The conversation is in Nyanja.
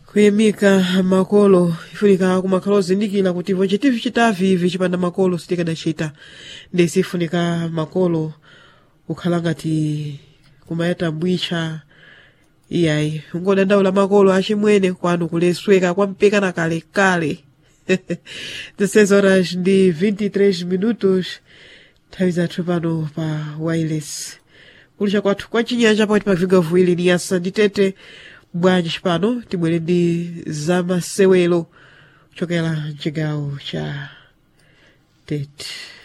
kuyimika makolo ifunika kumakhala ozindikira kuti ivo chitivi chitavi ivi chipanda makolo sitikadachita ndesi ifunika makolo kukhala ngati kumayata mbwicha iyayi ungodandaula makolo achimwene kwanu kulesweka kwampeka na kalekale 16 horas ndi 23 minutos nthawi zathu pano pa wireless kulicha kwathu kwa chinyanja pakati pa viga viwiri ni yasa nditete bwanji pano tibwere ndi zamasewelo kuchokera mchigawo cha tete